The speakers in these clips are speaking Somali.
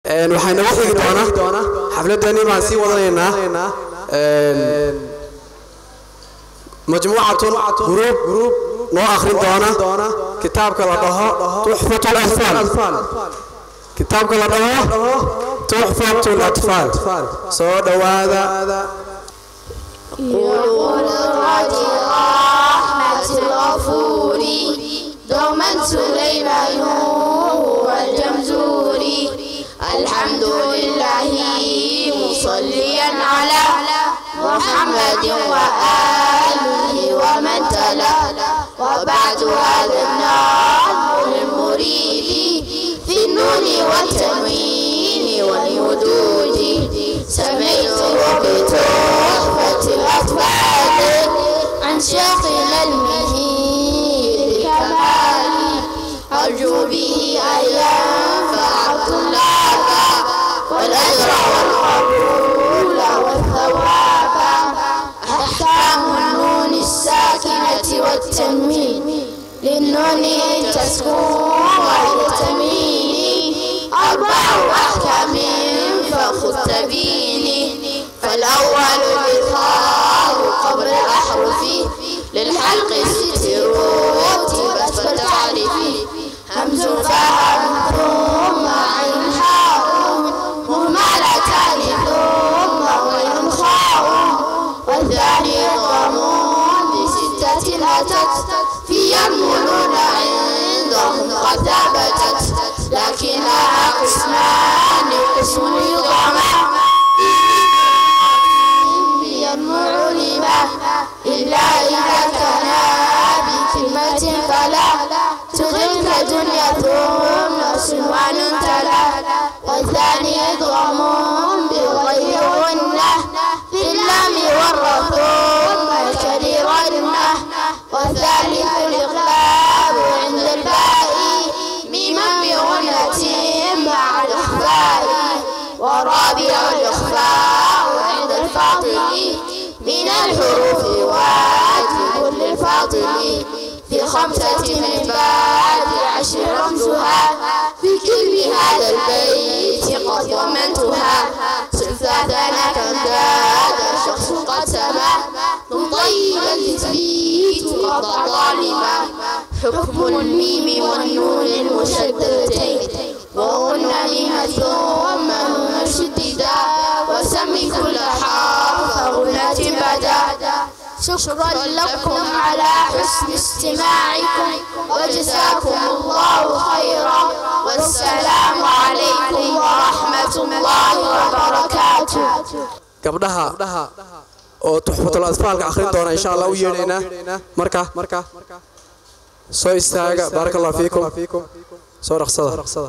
waxaa inaga xigi doona xafladani baan sii wadanaynaa majmuucatun gruub noo akhrin doona kitaabka la dhaho tuxfat latfaal kitaabka la dhaho tuxfat latfaal soo dhowaada يقول الراجي رحمة الغفور دوما سليمان والجمزوري الحمد لله مصليا على محمد وآله ومن تلا وبعد هذا النظم للمريد في النون والتنوين والمدود سميته بتحفة الأطفال عن شيخنا المهيد كمال أرجو به أن ينفع الطلاب والأجر والقبول والثواب أحكام النون الساكنة والتنوين للنون تسكون وللتميين أربع أحكام فخذ تبيني فالأول الإظهار قبل الأحرف للحلق ست رتبت فتعرفي همز فهم ثم عين حاء مهملتان ثم غين خاء والثاني ضمون بستة أتت في يرملون عندهم قد ثبتت لكنها قسمان قسم يضعف ينمو لما إلا إذا كان بكلمة فلا تغلق دنيا ثم سنوان تلا والثاني إضغام بغير غنة في اللام والراء ثم الكرير غنة والثالث الإقلاب عند الباء ميما بغنة مع الإخفاء ورابع الإخفاء عند الفاضل من الحروف واجب للفاضل في خمسة من بعد عشر رمزها في كل هذا البيت قد ضمنتها ثلاثنا كم زاد شخص قد سما ثم طيبا تثبيت قضى ظالما حكم الميم والنون المشددتين وغن بها ثم نون شددا وسمي كل حرف غنة بدا شكرا لكم على حسن استماعكم وجزاكم الله خيرا والسلام عليكم ورحمة الله وبركاته gabdhaha oo tuxfatul atfaalka akhrin doona insha allah u yeedhaynaa marka soo istaaga baaraka allah fiikum soo dhaqsada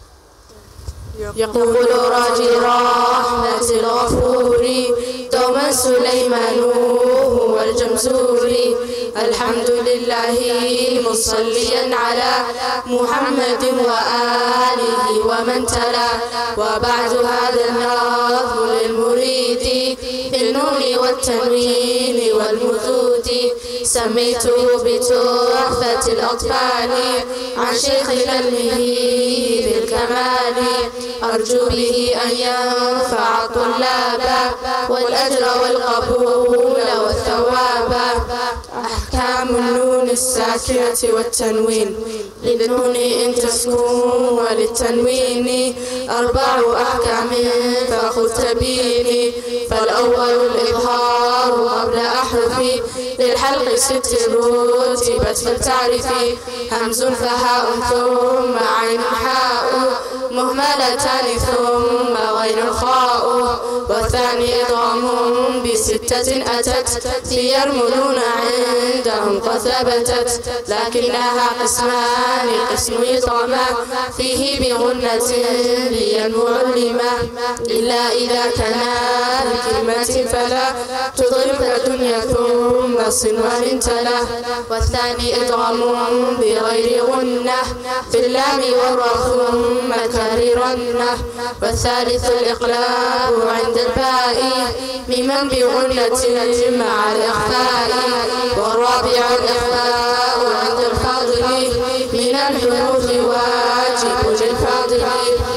يقول راجي رحمة الغفور دوما سليمان هو الجمزوري الحمد لله مصليا على محمد وآله ومن تلا وبعد هذا النظم للمريد في النون والتنوين والمدود سميته بتحفة الأطفال عن شيخنا المهيب الكمال أرجو به أن ينفع الطلاب والأجر والقبول والثواب أحكام النون الساكنة والتنوين للنون إن تسكن وللتنوين أربع أحكام فخذ تبيني فالأول الإظهار قبل أحرف للحلق ست رتبت فلتعرفي همز فهاء ثم عين حاء مهملتان ثم غين خاء والثاني إضغام بستة أتت في يرملون عندهم قد ثبتت لكنها قسمان قسم يطعما فيه بغنة لينمو علما إلا إذا كان بكلمة فلا تضرب الدنيا ثم صنوان تلا والثاني إضغام بغير غنة في اللام والراء ثم كررنه والثالث الإقلاب عند الباء ممن بغنة مع الإخفاء والرابع الإخفاء عند الفاضل من الحروف واجب للفاضل في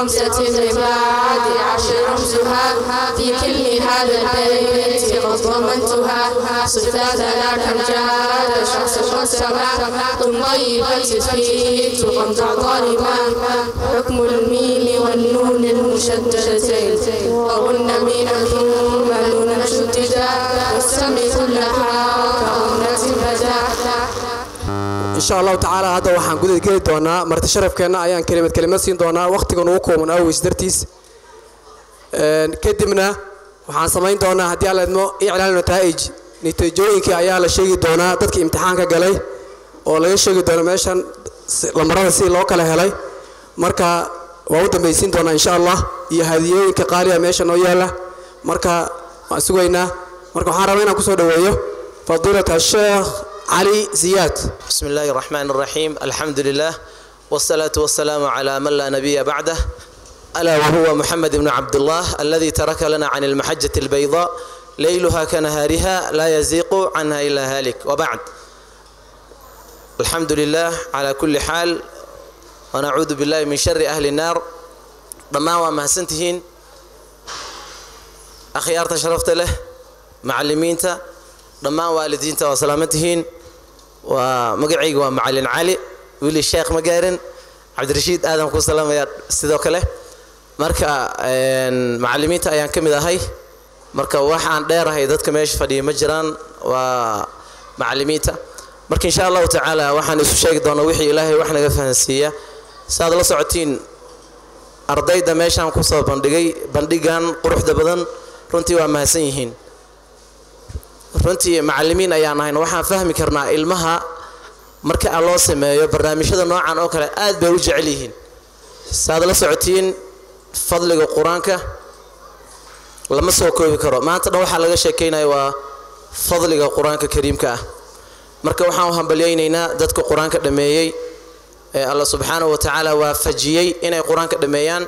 خمسة العباد عشر رمزها في كل هذا البيت قد ضمنتها صفات لك الجاد شخص والسماء ثم طيبة في تقمت ظالما حكم الميم والنون المشددتين وهن من ثم نون شددا والسم كلها كهنة بدا insha allahu tacaala hadda waxaan gudaha geli doonaa marti sharafkeenna ayaan kelimad kelimad siin doonaa wakhtigan ugu kooban awgeys dartiis kadibna waxaan samayn doonaa haddii alla idmo iclaan nataa'ij natiijooyinkii ayaa la sheegi doonaa dadkii imtixaanka galay oo laga sheegi doono meeshan lamarada si loo kala helay marka waa u dambaysiin doonaa insha allah iyo hadiyooyinka qaaliga meesha noo yaala marka waan sugaynaa marka waxaan rabaa inaan kusoo dhoweeyo fadiilat asheekh علي زياد بسم الله الرحمن الرحيم الحمد لله والصلاة والسلام على من لا نبي بعده ألا وهو محمد بن عبد الله الذي ترك لنا عن المحجة البيضاء ليلها كنهارها لا يزيق عنها إلا هالك وبعد الحمد لله على كل حال ونعوذ بالله من شر أهل النار ضمان وما سنتهين أخيار تشرفت له معلمينته dhammaan waalidiinta waa salaaman tihiin waa magacayga waa macalin cali wili sheekh ma gaarin cabdirashiid aadan ku salaamaya sidoo kale marka macalimiinta ayaan ka mid ahay marka waxaan dheerahay dadka meesha fadhiya ma jiraan waa macalimiinta marka insha allahu tacaala waxaan isu sheegi doonaa wixii ilaahay wax naga fahansiiya saaad la socotiin ardayda meeshaan kusoo bandhigay bandhigan quruxda badan runtii waa mahadsan yihiin runtii macalimiin ayaan ahayn waxaan fahmi karnaa ilmaha marka aan loo sameeyo barnaamijyada noocan oo kale aad bay u jecel yihiin saaad la socotiin fadliga qur-aanka lama soo koobi karo maanta dhan waxaa laga sheekaynaya waa fadliga qur-aanka kariimka ah marka waxaan u hambalyaynaynaa dadka qur-aanka dhammeeyey ee alla subxaanahu wa tacaala waafajiyey inay qur-aanka dhammeeyaan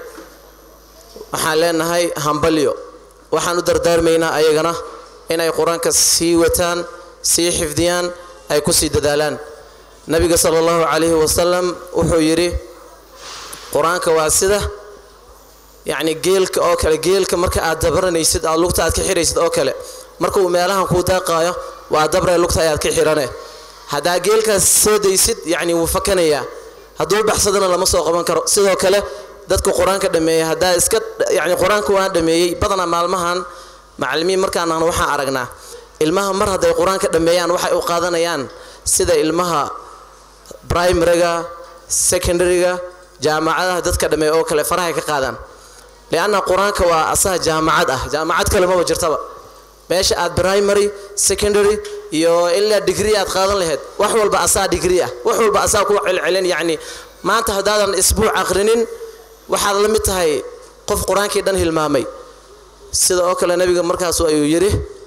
waxaan leenahay hambalyo waxaan u dardaarmaynaa ayagana inay qur-aanka sii wataan sii xifdiyaan ay ku sii dadaalaan nabiga sala allahu calayhi wasalam wuxuu yidhi qur-aanka waa sida yacni geelka oo kale geelka marka aad dabranaysid aad lugta aad ka xiraysid oo kale marka uu meelahan kuu daaqaayo waa dabree lugta ayaad ka xirane haddaa geelkaas soo daysid yacni wuu fakanayaa hadduu baxsadana lama soo qaban karo sidoo kale dadka qur-aanka dhameeya haddaa iska yacni qur-aanka waan dhameeyey badanaa maalmahan macalimiin markaan ahno waxaan aragnaa ilmaha mar hadday qur-aanka dhammeeyaan waxay u qaadanayaan sida ilmaha primariga secondaryga jaamacadaha dadka dhammeeya oo kale farahay ka qaadaan lianna qur-aanka waa asaha jaamacad ah jaamacad kale maba jirtaba meesha aad primary secondary iyo ilaa degree aad qaadan lahayd wax walba asaa degree ah wax walba asaa ku celcelin yacni maanta haddaadan isbuuc aqrinin waxaad la mid tahay qof qur-aankii dhan hilmaamay sida oo kale nabiga markaasu ayuu yidhi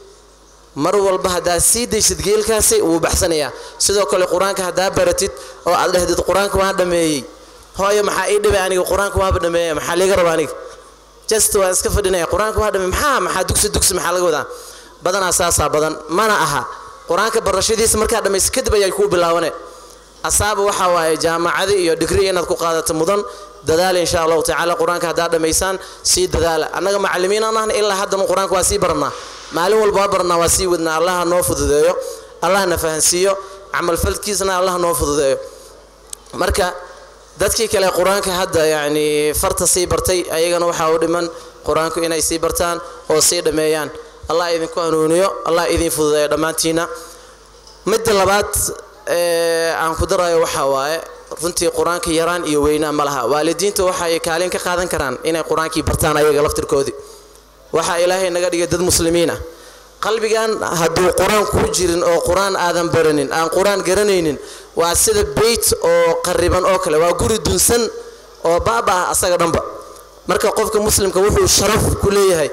mar walba haddaad sii daysid geelkaasi wuu baxsanayaa sidoo kale qur-aanka haddaa baratid oo aad dhehdid qur-aanka waan dhameeyey hooyo maxaa ii dhibay aniga qur-aanka waaba dhameeya maxaa liiga raba aniga just waan iska fadhinaya qur-aanka waa dhameey maxaa maxaa dugsi dugsi maxaa laga wadaa badanaa saasaa badan mana aha qur-aanka barashadiisa markaa dhamaysa kadib ayay kuu bilaawane asaaba waxaa waaye jaamacadi iyo digri inaad ku qaadato mudan dadaala insha allahu tacaala qur-aanka haddaad dhammaysaan sii dadaala annaga macalimiin aan ahna ilaa haddana qur-aanka waa sii barannaa maalin walba waa barannaa waa sii wadnaa allaha noo fududeeyo allahna fahansiiyo camalfalkiisana allaha noo fududeeyo marka dadkii kale qur-aanka hadda yacni farta sii bartay ayagana waxaa u dhiman qur-aanku inay sii bartaan oo sii dhammeeyaan allah idinku hanuuniyo allah idin fududeeyo dhammaantiina midda labaad aan ku darayo waxaa waaye runtii qur-aanka yaraan iyo weynaa ma laha waalidiinta waxay kaalin ka qaadan karaan inay qur-aankii bartaan ayaga laftirkoodii waxaa ilaahay naga dhigay dad muslimiin ah qalbigan hadduu qur-aan kuu jirin oo qur-aan aadan baranin aan qur-aan garanaynin waa sida beyt oo qariban oo kale waa guri dunsan oo baaba ah asaga dhanba marka qofka muslimka wuxuu sharaf ku leeyahay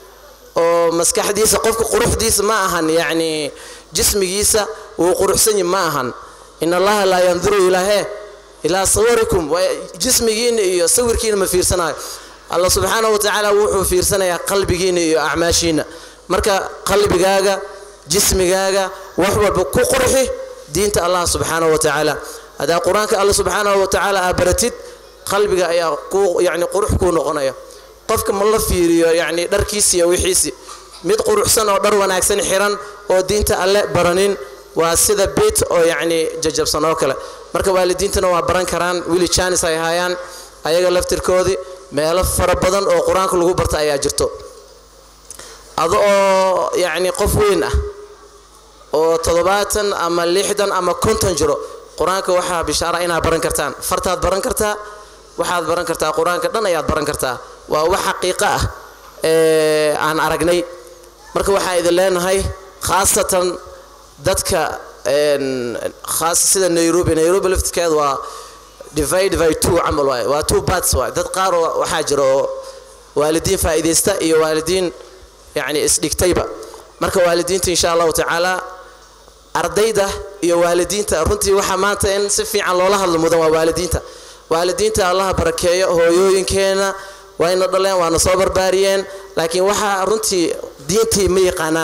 oo maskaxdiisa qofka quruxdiisa ma ahan yacni jismigiisa wuu quruxsan yahi ma ahan in allaha laa yanduru ilaahee ilaa sawarikum jismigiina iyo sawirkiina ma fiirsanayo allah subxaanahu watacaala wuxuu fiirsanayaa qalbigiina iyo acmaashiina marka qalbigaaga jismigaaga wax walba ku qurxi diinta allah subxaanahu watacaala haddaa qur-aanka alla subxaanahu watacaala aa baratid qalbiga ayaa ku yacni qurux kuu noqonaya qofka ma la fiiriyo yacni dharkiisi iyo wixiisi mid quruxsan oo dhar wanaagsan xiran oo diinta alle baranin waa sida beit oo yacni jajabsan oo kale marka waalidiintana waa baran karaan wili janis ay hayaan ayaga laftirkoodii meelo fara badan oo qur-aanka lagu barta ayaa jirto ado oo yacni qof weyn ah oo toddobaatan ama lixdan ama konton jiro qur-aanka waxaa bishaara inaad baran kartaan fartaad baran kartaa waxaad baran kartaa qur-aanka dhan ayaad baran kartaa waa wax xaqiiqo ah ee aan aragnay marka waxaa idin leenahay khaasatan dadka khaas sida nairobi nairobi laftirkeeda waa divide by two camal waaye waa two parts waaye dad qaar oo waxaa jira oo waalidiin faa'iidaysta iyo waalidiin yacni isdhigtayba marka waalidiinta insha allahu tacaala ardayda iyo waalidiinta runtii waxaa maanta in si fiican loola hadlo mudan waa waalidiinta waalidiinta allaha barakeeyo hooyooyinkeena wayna dhaleen waana soo barbaariyeen laakiin waxaa runtii diintii ma yaqaanaan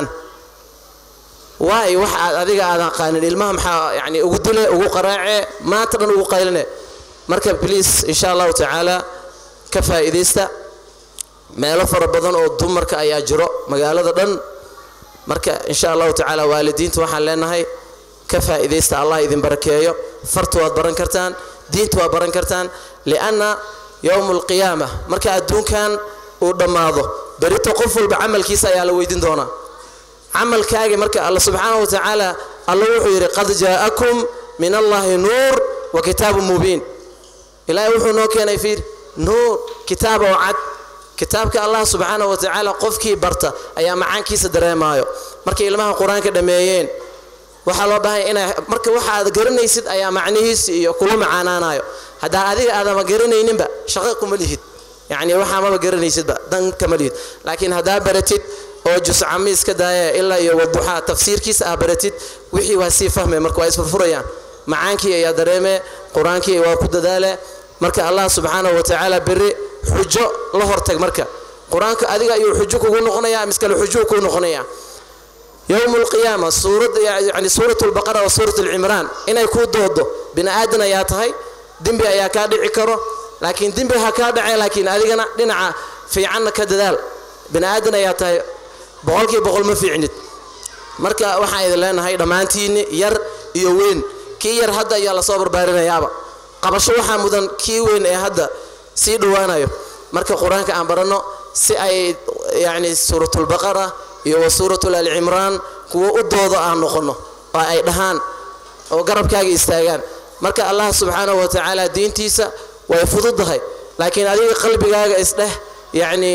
waay wax aad adiga aadan qaanin ilmaha maxaa yani ugu dile ugu qaraace maanta dhan ugu qayline marka bliis insha allahu tacaala ka faa'iidaysta meelo fara badan oo dumarka ayaa jiro magaalada dhan marka insha allahu tacaala waalidiinta waxaan leenahay ka faa'iidaysta allah idin barakeeyo farta waad baran kartaan diinta waad baran kartaan lianna yowmu alqiyaama marka adduunkan uu dhammaado berito qof walba camalkiisa ayaa la weydiin doonaa camalkaagi marka alla subxaanahu wa tacaala alla wuxuu yidhi qad jaa'akum min allahi nuur wa kitaabun mubiin ilaahay wuxuu noo keenay fiir nuur kitaab oo cad kitaabka allah subxaanahu wa tacaala qofkii barta ayaa macaankiisa dareemaayo markay ilmaha qur-aanka dhammeeyeen waxaa loo baahanya inaa marka waxa aad garanaysid ayaa macnihiisi iyo kula macaanaanayo haddaa adiga aadama garanayninba shaqo kuma lihid yacni waxaa maba garanaysidba dan kama lihid laakiin haddaa baratid oo juscami iska daaya ilaa iyo waduxaa tafsiirkiisa aa baratid wixii waa sii fahmay marka waa isfurfurayaan macaankii ayaa dareeme qur-aankii waa ku dadaale marka allah subxaanahu wa tacaala beri xujo la hortag marka qur-aanka adiga ayuu xujo kugu noqonaya miskale xujo kuu noqonaya yowm alqiyaama suurad yani suurat lbaqara wa suurat lcimraan inay kuu doodo bini aadan ayaa tahay dembi ayaa kaa dhici karo laakiin dembi ha kaa dhace laakiin adigana dhinaca fiicanna ka dadaal bini aadan ayaa tahay boqolkii boqol ma fiicnid marka waxaan idin leenahay dhammaantiinni yar iyo weyn kii yar hadda ayaa lasoo barbaarinayaaba qabasho waxaa mudan kii weyn ee hadda sii dhowaanayo marka qur-aanka aan baranno si ay yacni suuratulbaqara iyo wa suuratul alcimraan kuwo u doodo aan noqonno oo ay dhahaan oo garabkaaga istaagaan marka allah subxaanahu wa tacaala diintiisa way fududahay laakiin adiga qalbigaaga isdheh yacni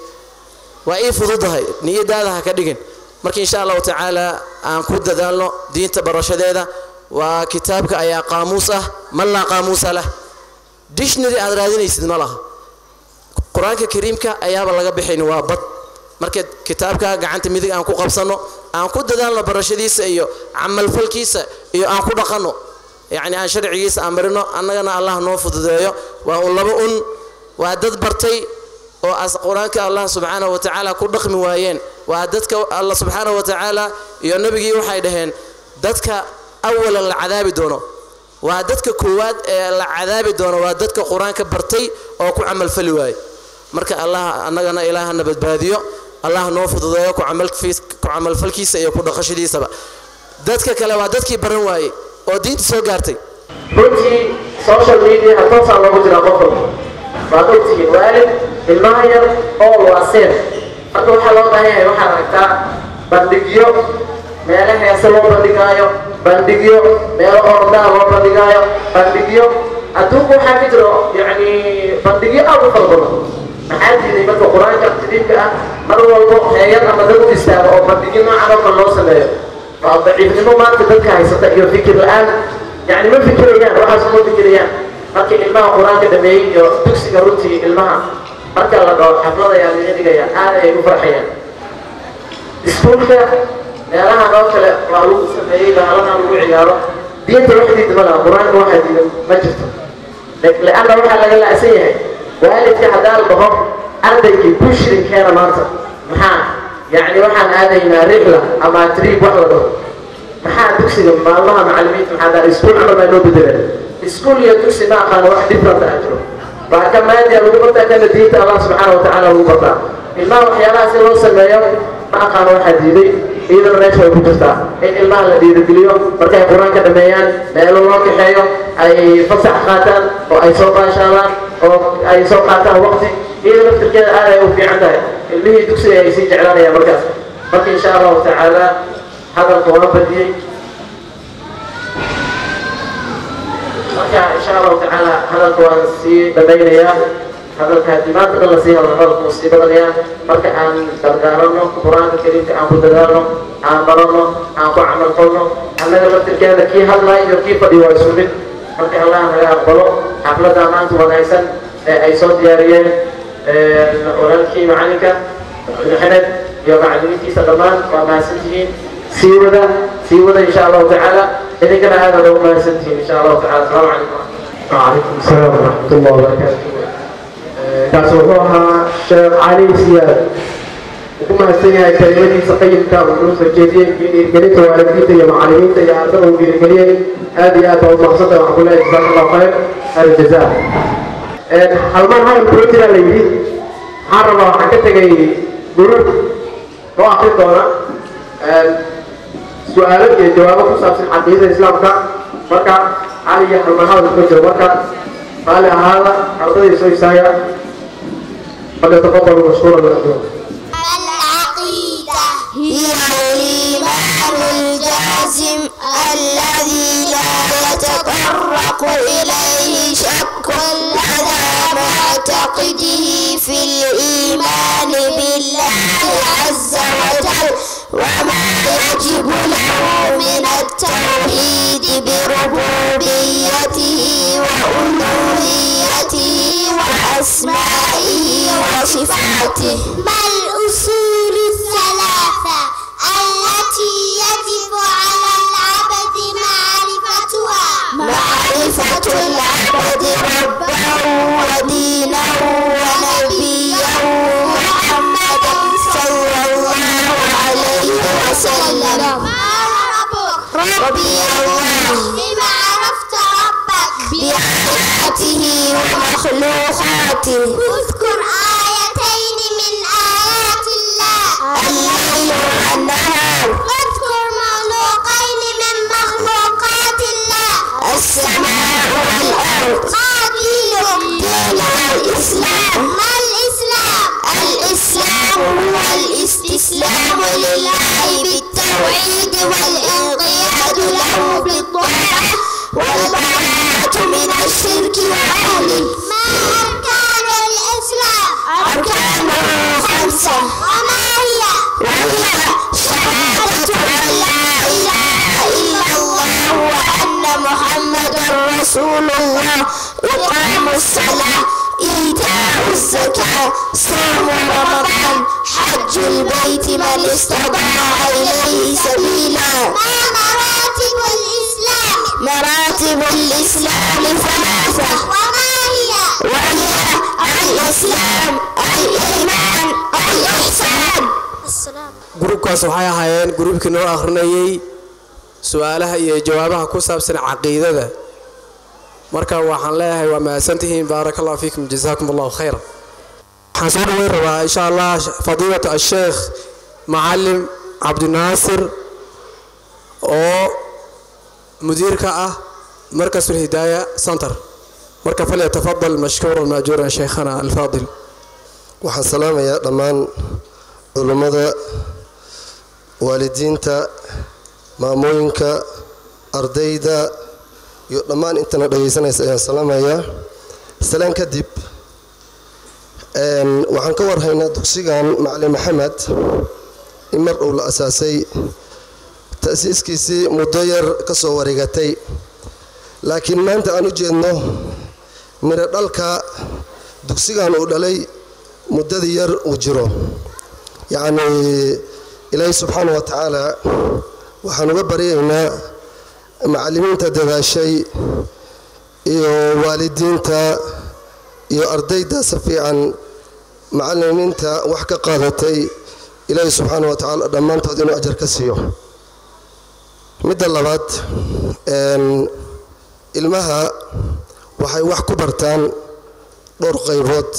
waa ii fududahay niyadaada ha ka dhigin marka insha allahu tacaala aan ku dadaalno diinta barashadeeda waa kitaabka ayaa qaamuus ah man laa qaamuusa lah dictionary aad raadinaysid ma laha qur-aanka kariimka ayaaba laga bixayn waa bad marka kitaabka gacanta midig aan ku qabsanno aan ku dadaalno barashadiisa iyo camalfalkiisa iyo aan ku dhaqanno yacni aan sharcigiisa aan marino annagana allah noo fududeeyo waa un laba un waa dad bartay oo as qur-aanka allah subxaanahu wa tacaala ku dhaqmi waayeen waa dadka allah subxaanahu wa tacaala iyo nebigii waxay dhaheen dadka awalan la cadaabi doono waa dadka koowaad ee la cadaabi doono waa dadka qur-aanka bartay oo ku camalfali waaye marka allah annagana ilaahana badbaadiyo allah noo fududeeyo ku camalfalkiisa iyo ku dhaqashadiisaba dadka kale waa dadkii baran waayey oo diinta soo gaartay runtii social media toosaan loogu jiraa qof walba waad ogtihiin waalid ilmaha yar ool waa seen marka waxaa loo baahan yahay waxaad aragtaa bandhigyo meelo heese loo bandhigaayo bandhigyo meelo ordaa loo bandhigaayo bandhigyo adduunku waxaa ka jiro yacni bandhigyo aad u fara badan maxaa diiday marka qur-aanka kariimka ah mar walbo heeyad ama dad u istaago oo bandhigyo noocan oo kale loo sameeyo waa daciifnimo maanta dadka haysata iyo fikir la-aan يعني ما فكريان waxaa soo fikirayaan markii ilmaha quraanka dhameeyay iyo dugsiga runtii ilmaha marka la dhaho xaflada ayaa laga dhigaya aad ay u farxayaan iskuulka meelaha noo kale waa lagu sameeyey bahalaha lagu ciyaaro diinta wax diidma laha quraanka waxaa diidan ma jirto لأنه waxaa laga la'san yahay waalidka haddaa la dhaho ardaykii bushrinkeena maanta maxaa يعني waxaan aadaynaa rixla ama triib wax la dhaho maxaa dugsiga maalmaha macallimiinta maxaa daa iskuul camal baa loo bedeleen iskuul iyo dugsi ma aqaano wax different ah jiro baa ka maadiya lagu bartaa kana diinta allah subxaana wa tacaala lagu bartaa ilmaha waxyaalaha si loo sameeyo ma aqaano waxaa diiday iyadana meesha way ku jirtaa in ilmaha la dhiirigeliyo markay qur-aanka dhameeyaan meelo loo kaxeeyo ay fasax qaataan oo ay soo baashaalaan oo ay soo qaataan waqti iyada laftirkeeda aad ay u fiican tahay ilmihii dugsiga ay sii jeclaanayaan markaas marka insha allahu tacaala hadalka waa badiyey marka insha allahu tacaala hadalka waan sii dhamaynayaa hadalka haddii maanta dhan lasii hadlo hadalka wuu sii badanayaa marka aan gargaarano qur-aanka kariimka aan ku dadaalno aan barano aan ku camal falno annaga laftirkeeda kii hadlaya iyo kii fadhiyo waa isu mid marka allah naga aqbalo xafladda maanta wanaagsan ee ay soo diyaariyeen walaalkii macalinka maxamed iyo macalimiintiisa dhammaan waa mahadsantihiin sii wada sii wada insha allahu tacaala idinkana aad aad ugu mahadsantihiin insha allahu tacaala asalaamu calaykum وعليكم السلام ورحمة الله وبركاته kaas wuxuu ahaa sheekh cali siyaad wuxuu mahadsan yahay kelimadiisa qayimka uu noo soo jeediyey iyo dhiirgelinta waalidiinta iyo macallimiinta iyo ardada uu dhiirgeliyey aad iyo aad baa u maqsanta waxaan ku leeyahay jazaaka allahu khayr aljaza halmaan hayn kula jiraa la yidhi waxaan rabaa waxaan ka tegay gurur oo akrin doona su-aalo iyo jawaabo ku saabsan caqiidada islaamka marka cali iyo halmaan hadal kuma jiro marka قال هذا أرضي سويسايا فليتفضلوا مشكورا مأجورا العقيدة هي الإيمان الجازم الذي لا يتطرق إليه شك لدى معتقده في الإيمان بالله عز وجل وما يجب له من التوحيد بربوبيته وألوهيته وأسمائه وصفاته ما الأصول الثلاثة التي يجب على العبد معرفتها معرفة العبد ربه ودينه ونبيه محمدا صلى الله عليه وسلم ما ربك ربي الله بما عرفت ربك بآياته ومخلوقاته اذكر آيتين من آيات الله الليل والنهار واذكر مخلوقين من مخلوقات الله السماء والأرض ما دينهم دين الإسلام ما الإسلام الإسلام هو الاستسلام لله بالتوحيد والانقياد له بالطاعة والبراءة من الشرك وأهله ما أركان الإسلام أركانه خمسة وما هي وهي شهادة أن لا إله إلا الله وأن محمدا رسول الله إقام الصلاة إيتاء الزكاة صوم رمضان حج البيت من استطاع إليه سبيلا ما مراتب الإسلام مراتب الإسلام ثلاثة وما هي وهي الإسلام الإيمان الإحسان السلام gruubkaas waxay ahaayeen gruubkii noo akhrinayey su-aalaha iyo jawaabaha ku saabsan caqiidada marka waxaan leeyahay waa mahadsantihiin baaraka allahu fiikum jazaakum allahu khayra waxaan soo dhaweyn rabaa insha allah fadiilata asheekh macalim cabdinaasir oo mudiirka ah markasul hidaaya center marka falyatafadal mashkuuran maajuuran sheikhana alfaadil waxaan salaamayaa dhammaan culummada waalidiinta maamooyinka ardayda iyo dhammaan intana dhagaysanaysa ayaan salaamayaa salaan kadib waxaan ka warhaynaa dugsigan macalin maxamed in mar uu la asaasay ta'siiskiisii muddo yar ka soo wareegatay laakiin maanta aan u jeedno midho dhalka dugsigan uu dhalay muddadii yar uu jiro yacnii ilaahay subxaana wa tacaala waxaan uga baryaynaa macallimiinta dadaashay iyo waalidiinta iyo ardayda si fiican macallimiinta wax ka qaadatay ilaahay subxaana wa tacaala dhammaantood inuu ajar ka siiyo midda labaad ilmaha waxay wax ku bartaan dhowr qaybood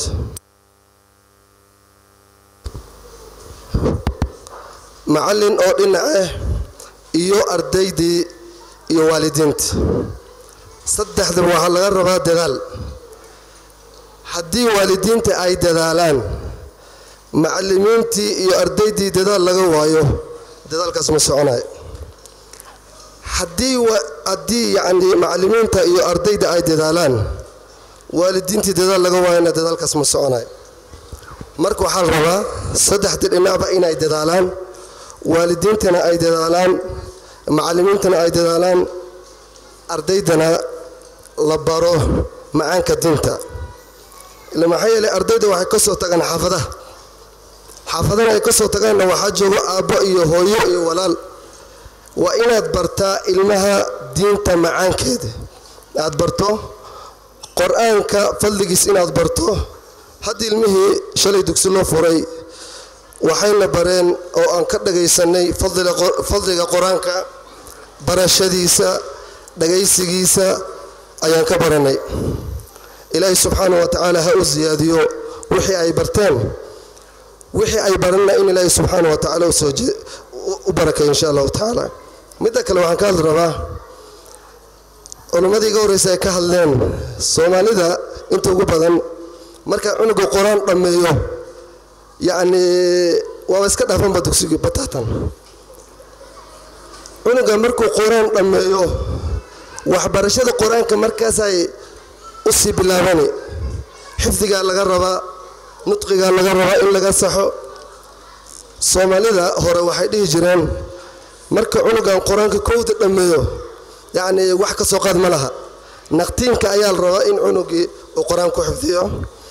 macallin oo dhinac ah iyo ardaydii iyo waalidiinta saddexdaba waxaa laga rabaa dadaal haddii waalidiinta ay dadaalaan macallimiintii iyo ardaydii dadaal laga waayo dadaalkaas ma soconayo haddii haddii yacni macallimiinta iyo ardayda ay dadaalaan waalidiintii dadaal laga waayona dadaalkaas ma soconayo marka waxaa la rabaa saddexdii dhinacba inay dadaalaan waalidiintana ay dadaalaan macallimiintana ay dadaalaan ardaydana la baro macaanka diinta ila maxaa yeelay ardayda waxay ka soo tagaan xaafadaha xaafadana ay ka soo tagaanna waxaa joogo aabbo iyo hooyo iyo walaal waa inaad bartaa ilmaha diinta macaankeeda aad barto qor-aanka fadligiis inaad barto haddii ilmihii shalay dugsi loo furay waxayna bareen oo aan ka dhagaysanay fadliga qur-aanka barashadiisa dhagaysigiisa ayaan ka baranay ilaahay subxaana wa tacaala ha u siyaadiyo wixii ay barteen wixii ay baranna in ilaahay subxaana wa tacaala u barakay insha allahu tacaala midda kale waxaan ka hadli rabaa culimmadii iga horreysa ay ka hadleen soomaalida inta ugu badan marka cunuga qur-aan dhammeeyo yacni waaba iska dhaafanba dugsigii bataatan cunuga markuu qur-aan dhammeeyo waxbarashada qur-aanka markaasay u sii bilaabani xifdigaa laga rabaa nudqigaa laga rabaa in laga saxo soomaalida hore waxay dhihi jireen marka cunugan qur-aanka kowda dhammeeyo yacni wax ka soo qaad ma laha naqtiinka ayaa la rabaa in cunugii uu qur-aan ku xifdiyo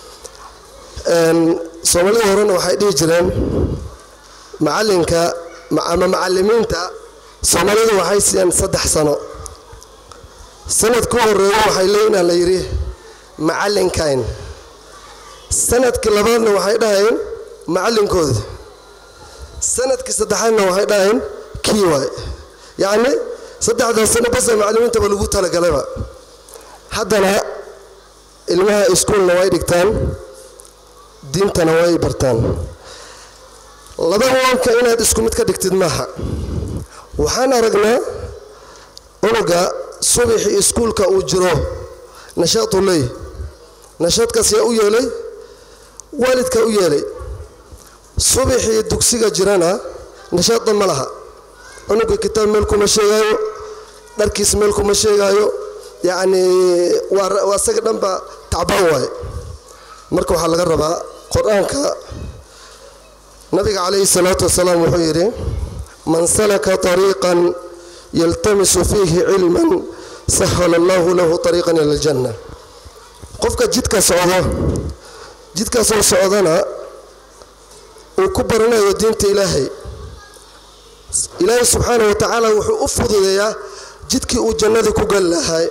soomaalida horena waxay dhihi jireen macalinka ama macallimiinta soomaalidu waxay siiyeen saddex sano sanadka u horeeyo waxay leeyihin la yidhi macallinkayn sanadkii labaadna waxay dhahayeen macallinkooda sanadkii saddexaadna waxay dhahayeen kii waay yacni saddexdaas sano basa macallimiintaba lagu talagalayba haddana ilmaha iskuolna way dhigtaan diintana way bartaan laba waanka inaad isku mid ka dhigtid maaha waxaan aragnaa cunuga subaxii iskuulka uu jiro nashaadu ley nashaadkaas yaa u yeelay waalidkaa u yeelay subaxii dugsiga jirana nashaadda ma laha cunuga kitaab meel kuma sheegaayo dharkiis meel kuma sheegaayo yacni waa isaga dhanba tacbaan waaye marka waxaa laga rabaa qur-aanka nabiga calayhi salaatu wasalaam wuxuu yidhi man salaka طariiqan yaltamisu fiihi cilman sahala allahu lahu طariiqan ila aljanna qofka jidka socdo jidkaasoo socdana uu ku baranayo diinta ilaahay ilaahay subxaana wa tacaala wuxuu u fududeeyaa jidkii uu jannadii ku gali lahay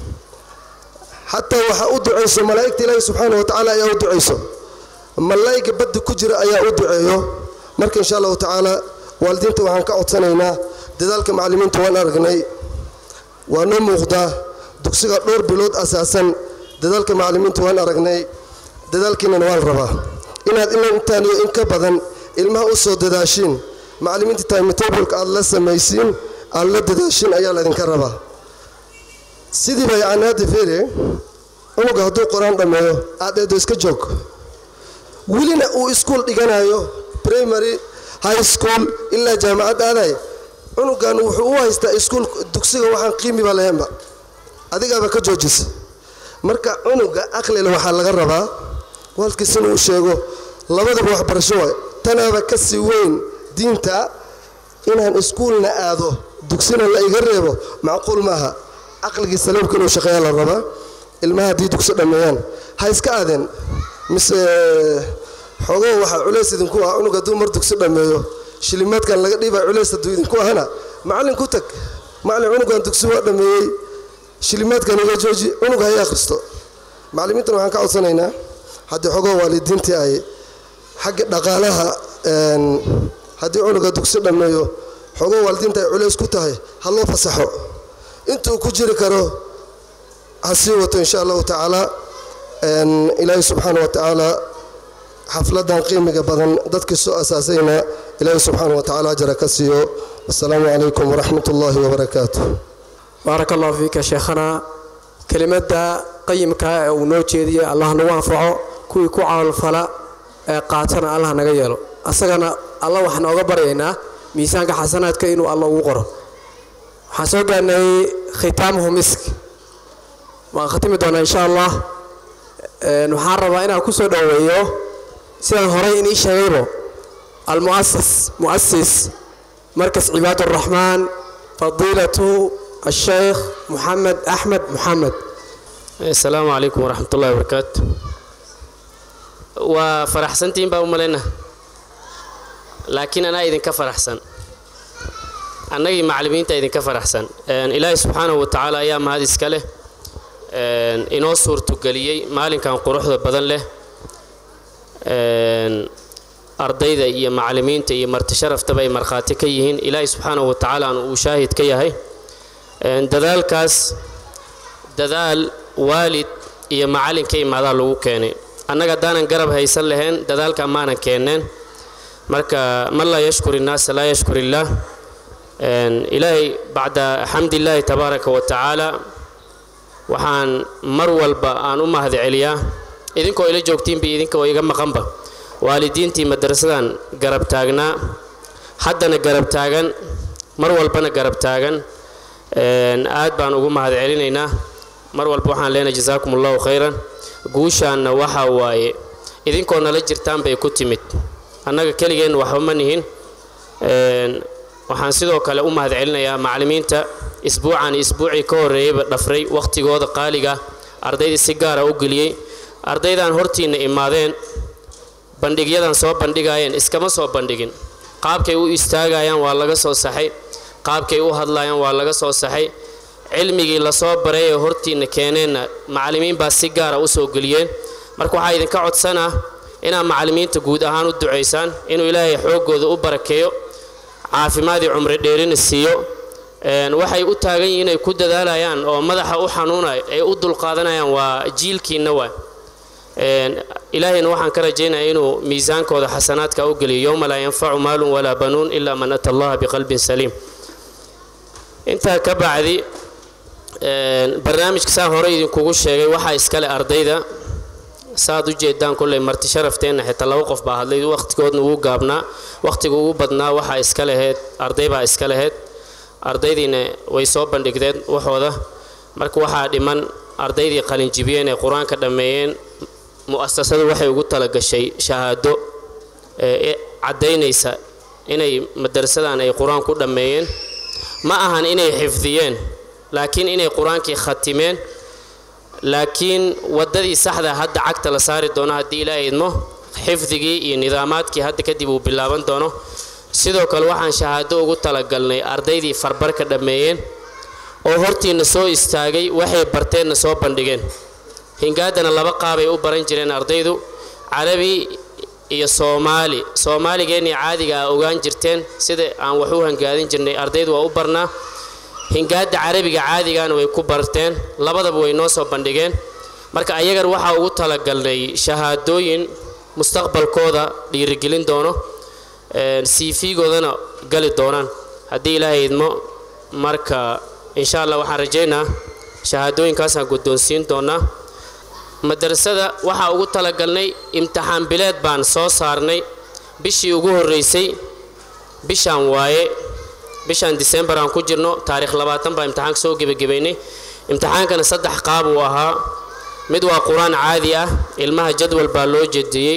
xataa waxaa u ducayso malaa'igta ilaahay subxaana wa tacaala ayaa u ducayso malaa'iga baddi ku jira ayaa u duceeyo marka insha allahu tacaala waalidiinta waxaan ka codsanaynaa dadaalka macallimiinta waan aragnay waa noo muuqdaa dugsiga dhowr bilood asaasan dadaalka macallimiinta waan aragnay dadaalkiinana waan rabaa inaad intaan iyo in ka badan ilmaha u soo dadaashiin macallimiinta timetableka aad la samaysiin aad la dadaashiin ayaa laydinka rabaa sidiiba yacni hadda feere cunuga hadduu qur-aan dhammeeyo aad eedo iska joog welina uu iskuol dhiganayo primary high school ilaa jaamacad aaday cunugan wuxuu u haystaa iskuul dugsiga waxaan qiimiba lahaynba adigaaba ka joojisa marka cunuga aqlile waxaa laga rabaa waalkiis inuu sheego labadaba waxbarasho waay tanaaba ka sii weyn diinta inaan iskuulna aado dugsina la iga reebo macquul maaha caqligii saliimka inuu shaqeeya la rabaa ilmaha haddii dugsi dhammeeyaan ha iska aadeen mise xoogow waxaa culays idinku ah cunug hadduu mar dugsi dhammeeyo shilimaadkan laga dhiibaa culays hadduu idinku ahana macallin ku tag macallin cunugan dugsi waa dhammeeyey shilimaadkan iga jooji cunug hay akhristo macallimiintan waxaan ka codsanaynaa haddii xoogow waalidiintii ay xagga dhaqaalaha haddii cunuga dugsi dhammeeyo xoogow waalidiinta ay culays ku tahay ha loo fasaxo intuu ku jiri karo ha sii wato insha allahu tacaala ilaahay subxaana wa tacaala xafladan qiimiga badan dadkii soo asaasayna ilaahay subxaana wa tacaala ajara ka siiyo wasalaamu calaykum waraxmat ullaahi wabarakaatu baaraka allahu fiika sheekhana kelimadda qayimka ee uu noo jeediyey allah nagu anfaco kuwii ku camalfala ee qaatana allah naga yeelo asagana alla waxaan ooga baryaynaa miisaanka xasanaadka inuu alla ugu qoro waxaan soo gaarnay khitaamuhu misk waan khatimi doonaa insha allah waxaan rabaa inaan ku soo dhoweeyo sidaan horay inii sheegaybo almuasas muasis markas cibaad uraxmaan fadiilatu الشيخ محمد أحمد محمد السلام عليكم ورحمة الله وبركاته وفرحسنتين بقى أمالنا لكن أنا إذن كفرحسن أنا معلمين إذن كفرحسن إلهي سبحانه وتعالى أيام هذه السكالة إنو صورة قليي مالين كان قروح بدن له ardayda iyo macallimiinta iyo marti sharaftaba ay markhaati ka yihiin ilaahay subxaanahu wa tacaala aan uu shaahid ka yahay dadaalkaas dadaal waalid iyo macallin ka imaadaa lagu keenay annaga haddaanan garab haysan lahayn dadaalka maanan keenneen marka man laa yashkur innaasa laa yashkur illaah ilaahay bacda xamdillaahi tabaaraka wa tacaala waxaan mar walba aan u mahad celiyaa idinkoo ila joogtiinba idinkoo iga maqanba waalidiintii madrasadan garab taagnaa haddana garab taagan mar walbana garab taagan aad baan ugu mahad celinaynaa mar walba waxaan leenahay jasaakum allahu khayran guushaanna waxa waaye idinkoo nala jirtaan bay ku timid annaga keligeen waxba ma nihin waxaan sidoo kale u mahad celinayaa macallimiinta isbuucan isbuucii ka horreeyeyba dhafray wakhtigooda qaaliga ardaydii si gaara u geliyey ardaydan hortiinna imaadeen bandhigyadan soo bandhigaayeen iskama soo bandhigin qaabkay u istaagayaan waa laga soo saxay qaabkay u hadlayaan waa laga soo saxay cilmigii lasoo baray ee hortiinna keeneenna macallimiin baa si gaara u soo geliyeen marka waxaa idinka codsanaa inaad macallimiinta guud ahaan u ducaysaan inuu ilaahay xooggooda u barakeeyo caafimaadii cumri dheerina siiyo waxay u taagan yihiin inay ku dadaalayaan oo madaxa u xanuunaya ay u dulqaadanayaan waa jiilkiinna waa ilaahayna waxaan ka rajaynaya inuu miisaankooda xasanaadka u geliyo yowma laa yanfacu maalun walaa banuun ilaa man ata allaha biqalbin saliim intaa ka bacdi barnaamijka saa hore idinkugu sheegay waxaa iskale ardayda saad u jeedaan kolley marti sharafteenna xitaa laba qof baa hadlay wakhtigoodna ugu gaabnaa wakhtiga ugu badnaa waxaa iska laheyd arday baa iska laheyd ardaydiina way soo bandhigdeen waxooda marka waxaa dhiman ardaydii qalinjibiyeen ee qur-aanka dhammeeyeen mu'asasadu waxay ugu talagashay shahaado ee caddaynaysa inay madarasadan ay qur-aan ku dhammeeyeen ma ahan inay xifdiyeen laakiin inay qur-aankii khatimeen laakiin waddadii saxda hadda cagta la saari doono haddii ilaahay idmo xifdigii iyo nidaamaadkii hadda kadib uu bilaaban doono sidoo kale waxaan shahaado ugu talagalnay ardaydii farbarka dhammeeyeen oo hortiinna soo istaagay waxay barteenna soo bandhigeen hingaadana laba qaabay u baran jireen ardaydu carabi iyo soomaali soomaaligeennii caadiga a ogaan jirteen sida aan wax u hangaadin jirnay ardaydu waa u barnaa hingaadda carabiga caadigana way ku barteen labadaba way noo soo bandhigeen marka ayagan waxaa ugu talagalnay shahaadooyin mustaqbalkooda dhiirigelin doono cv-goodana gali doonaan haddii ilaahay idmo marka insha allah waxaan rajaynaa shahaadooyinkaasaan guddoonsiin doonaa madrasada waxaa ugu talagalnay imtixaan bileed baan soo saarnay bishii ugu horreysay bishaan waaye bishaan disembar aan ku jirno taarikh labaatan baa imtixaanka soo gebagabaynay imtixaankana saddex qaab uu ahaa mid waa qur-aan caadi ah ilmaha jadwal baa loo jediyey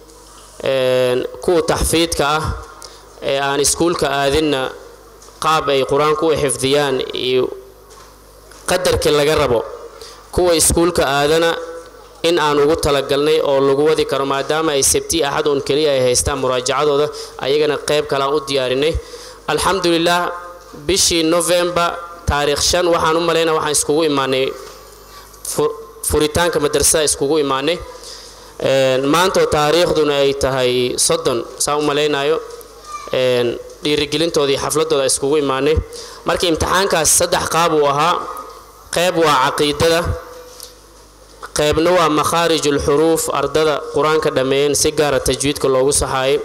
kuwa taxfiidka ah ee aan iskuulka aadinna qaab ay qur-aanku u xifdiyaan iyo qadarkii laga rabo kuwa iskuulka aadana in aan ugu talagalnay oo lagu wadi karo maadaama ay sabti axad uun keliya ay haystaan muraajacadooda ayagana qayb kale aan u diyaarinay alxamdulilah bishii novembar taariikh shan waxaan u malaynaa waxaan iskugu imaanay furitaanka madrasada iskugu imaanay maantoo taariikhduna ay tahay soddon saa u malaynayo dhiirigelintoodii xafladooda iskugu imaanay marka imtixaankaas saddex qaab uu ahaa qayb waa caqiidada qaybna waa makhaarij ulxuruuf ardada qur-aanka dhammeeyeen si gaara tajwiidka loogu saxaayay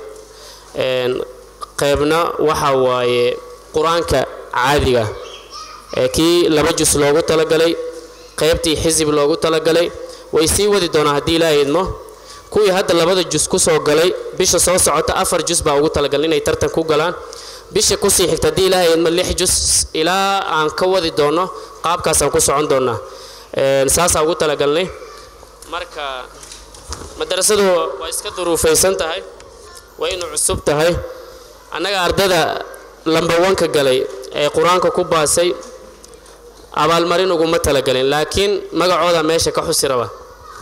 qaybna waxa waaye qur-aanka caadiga ee kii laba jus loogu talagalay qaybtii xisib loogu talagalay way sii wadi doonaa haddii ilaaha idmo kuwii hadda labada jus kusoo galay bisha soo socota afar jus baa ugu talagalay inay tartan ku galaan bisha kusii xigta haddii ilaaha idmo lix jus ilaa aan ka wadi doono qaabkaasaan ku socon doonaa saasaa ugu talagalnay marka madarasadu waa iska duruufaysan tahay waa inu cusub tahay annaga ardada lambawanka galay ee qur-aanka ku baasay abaalmarin uguma talagelin laakiin magacooda meesha ka xusi raba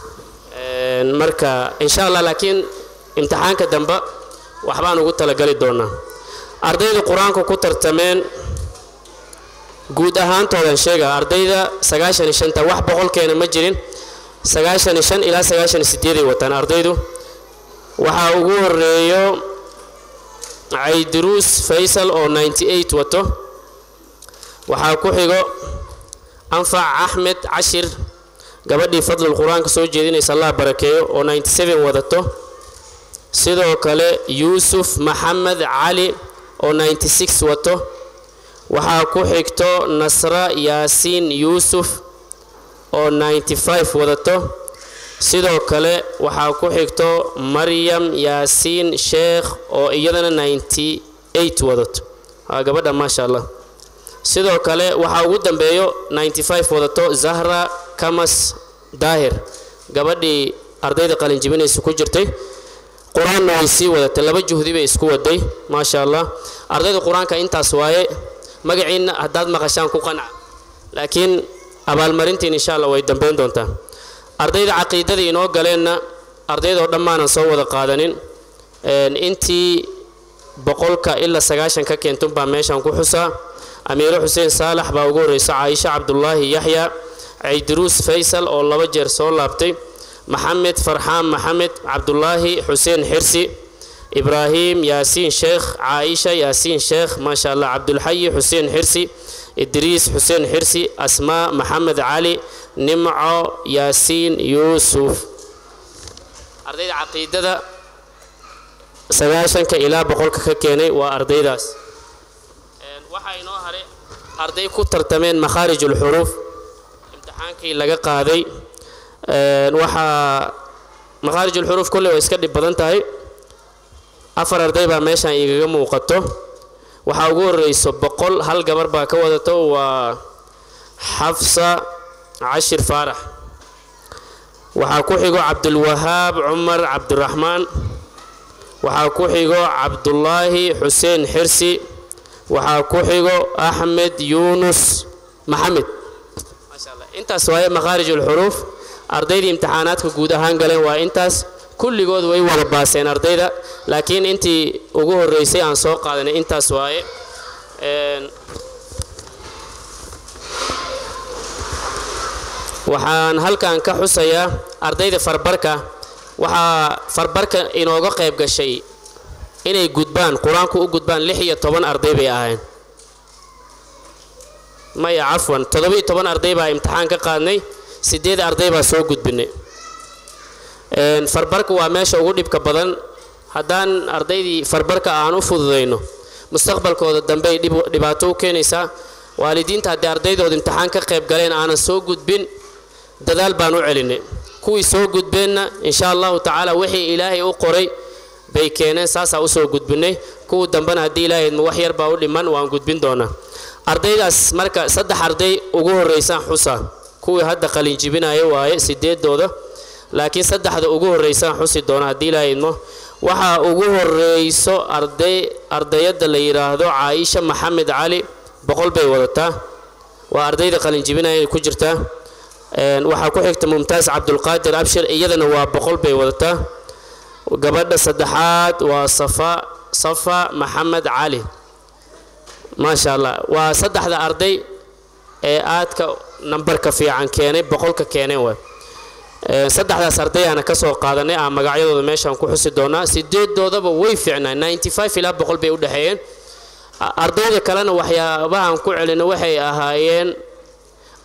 marka insha allah laakiin imtixaanka dambe waxbaan ugu talagali doonaa ardayda qur-aanka ku tartameen guud ahaantoodan sheega ardayda sagaashan iyo shanta wax boqolkeena ma jirin sagaashan iyo shan ilaa sagaashan iyo sideeday wataan ardaydu waxaa ugu horeeyo caydiruus faysal oo ninety eight wato waxaa ku xigo anfac axmed cashir gabadhii fadlul qur-aanka soo jeedinaysa allah barakeeyo oo ninety seven wadato sidoo kale yuusuf maxamed cali oo ninety six wato waxaa ku xigto nasra yaasiin yuusuf oo ninety five wadato sidoo kale waxaa ku xigto maryam yaasiin sheekh oo iyadana ninety eight wadato waa gabadha maasha allah sidoo kale waxaa ugu dambeeyo ninety five wadato zahra kamas daahir gabadhii ardayda qalinjibinaysa ku jirtay qur-aanna way sii wadatay laba juhdi bay isku waday maasha allah ardayda qur-aanka intaas waaye magaciinna haddaad maqashaan ku qanca laakiin abaalmarintiin insha allah way dambeyn doontaa ardayda caqiidada inoo galeenna ardaydoo dhammaanan soo wada qaadanin intii boqolka ilaa sagaashan ka keentun baa meeshan ku xusaa amiiro xuseen saalax baa ugu horreysa caaisha cabdulaahi yaxya caydiruus faysal oo laba jeer soo laabtay maxamed farxaan maxamed cabdulaahi xuseen xirsi ibraahim yaasiin sheekh caaisha yaasiin sheekh maasha allah cabdulxayi xuseen xirsi idriis xuseen xirsi asmaa maxamed cali nimco yaasiin yuusuf ardayda caqiidada sagaashanka ilaa boqolka ka keenay waa ardaydaas waxaa inoo haray arday ku tartameen makhaarij ulxuruuf imtixaankii laga qaaday waxaa makhaarij ulxuruuf kolley waa iska dhib badan tahay afar arday baa meeshan igaga muuqato waxaa ugu horreyso boqol hal gabar baa ka wadato waa xafsa cashir faarax waxaa ku xigo cabdulwahaab cumar cabdiraxmaan waxaa ku xigo cabdulaahi xuseen xirsi waxaa ku xigo axmed yuunus maxamed intaas waaye makhaarij ulxuruuf ardaydii imtixaanaadka guud ahaan galeen waa intaas kulligood way wada baaseen ardayda laakiin intii ugu horreysay aan soo qaadanay intaas waaye waxaan halkan ka xusayaa ardayda farbarka waxaa farbarka inooga qayb gashay inay gudbaan qur-aanku u gudbaan lix iyo toban arday bay ahayn maya cafwan toddoba-iyo toban arday baa imtixaan ka qaadnay sideed arday baa soo gudbinay farbarka waa meesha ugu dhibka badan haddaan ardaydii farbarka aan u fududayno mustaqbalkooda dambey dhibaato u keenaysaa waalidiinta haddii ardaydooda imtixaan ka qayb galeen aanan soo gudbin dadaal baan u celinay kuwii soo gudbeenna insha allahu tacaala wixii ilaahay u qoray bay keeneen saasaa usoo gudbinay kuwa dambena haddii ilaahay wax yar baa u dhiman waan gudbin doonaa ardaydaas marka saddex arday ugu horreysaan xusa kuwii hadda qalinjibinaya waaye sideedooda laakiin saddexda ugu horreysaan xusi doona haddii ilaahay idmo waxaa ugu horreyso arday ardayadda la yidhaahdo caaisha maxamed cali boqol bay wadataa waa ardayda qalinjibinaya ku jirtaa waxaa ku xigta mumtaas cabdulqaadir abshir iyadana waa boqol bay wadataa gabadha saddexaad waa safa safa maxamed cali maasha allah waa saddexda arday ee aadka nambarka fiican keenay boqolka keeneen waay saddexdaas ardayaana ka soo qaadanay aan magacyadooda meeshaan ku xusi doonaa sideedoodaba way fiicnaa ninety five ilaa boqol bay u dhexeeyeen ardayda kalena waxyaabahaan ku celina waxay ahaayeen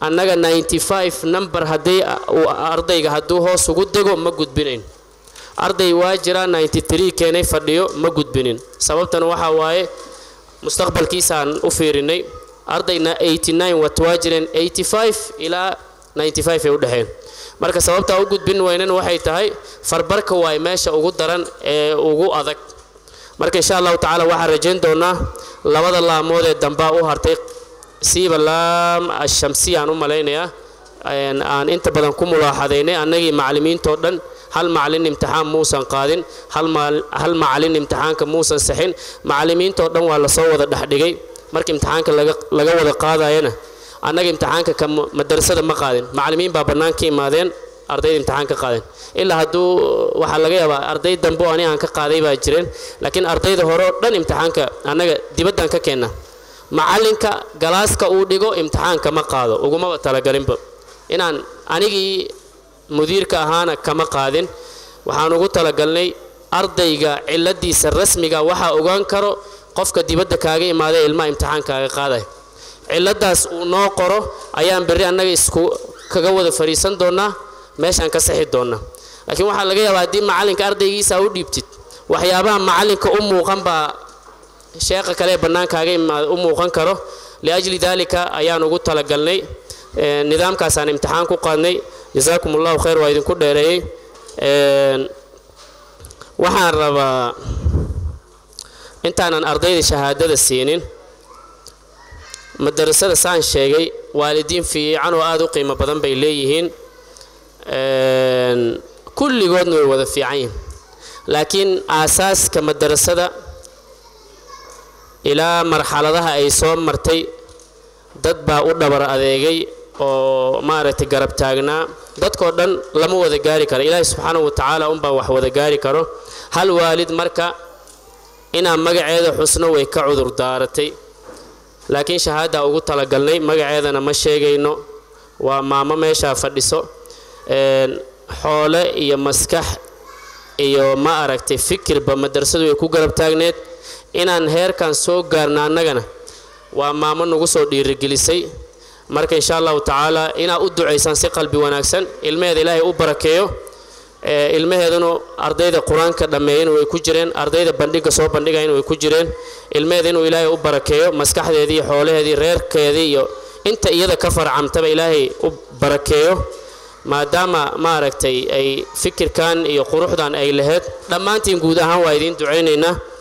annaga 95 number haddii uu ardayga hadduu hoos ugu dego ma gudbinayn arday waa jira 93 keenay fadhiyo ma gudbinin sababtan waxaa waaye mustaqbalkiisaan u fiirinay ardayna 89 wat waa jireen 85 ilaa 95 ay u dhexeen marka sababtaa u gudbin weynan waxay tahay farbarka waay meesha ugu daran ee ugu adag marka insha allahu tacaala waxaan rajayn doonaa labada laamood ee dambaa u hartay siiba laam ashamsiya aan u malaynayaa aan inta badan ku mulaaxadaynay annagii macallimiintoo dhan hal macallin imtixaan muusan qaadin hal macallin imtixaanka muusan saxin macallimiintoo dhan waa lasoo wada dhexdhigay marka imtixaanka laga wada qaadayana annaga imtixaanka ka madarasada ma qaadin macallimiin baa bannaan ka imaadeen ardayda imtixaan ka qaadeen ilaa hadduu waxaa laga yaabaa arday dambe oo ani aan ka qaaday baa jireen laakiin ardayda hore oo dhan imtixaanka annaga dibaddaan ka keenna macallinka galaaska uu dhigo imtixaanka ma qaado ugumaba talagalinba inaan anigii mudiirka ahaana kama qaadin waxaan ugu talagalnay ardayga ciladiisa rasmiga waxaa ogaan karo qofka dibadda kaaga imaada ilmaha imtixaankaaga qaaday ciladaas uu noo qoro ayaan berri annaga isku kaga wada fariisan doonaa meeshaan ka saxi doonaa laakiin waxaa laga yaabaa haddii macallinka ardaygiisa u dhiibtid waxyaabaha macallinka u muuqan baa sheeqa kale ee bannaankaaga imaada u muuqan karo liajli daalika ayaan ugu talagalnay nidaamkaasaan imtixaan ku qaadnay jasaakum allahu khayr waa idinku dheereeyey waxaan rabaa intaanan ardayda shahaadada siinin madarasada saan sheegay waalidiin fiican oo aada u qiimo badan bay leeyihiin kulligoodna way wada fiican yihin laakiin aasaaska madarasada ilaa marxaladaha ay soo martay dad baa u dhabar adeegay oo maaragtay garab taagnaa dadkoo dhan lama wada gaari karo ilaahi subxaanahu wa tacaala unbaa wax wada gaari karo hal waalid marka inaan magaceeda xusno way ka cudur daaratay laakiin shahaada ugu talagalnay magaceedana ma sheegayno waa maamo meeshaa fadhiso xoole iyo maskax iyo ma aragtay fikirba madrasadu way ku garab taagneed inaan heerkan soo gaarna annagana waa maamo nagu soo dhiirigelisay marka insha allahu tacaala inaad u ducaysaan si qalbi wanaagsan ilmaheeda ilaahay u barakeeyo ilmaheeduna ardayda qur-aanka dhammeeyana way ku jireen ardayda bandhiga soo bandhigayana way ku jireen ilmaheeda inuu ilaahay u barakeeyo maskaxdeedii xoolaheedii reerkeedii iyo inta iyada ka farcamtaba ilaahay u barakeeyo maadaama maaragtay ay fikirkan iyo quruxdan ay laheyd dhammaantiin guud ahaan waa idiin ducaynaynaa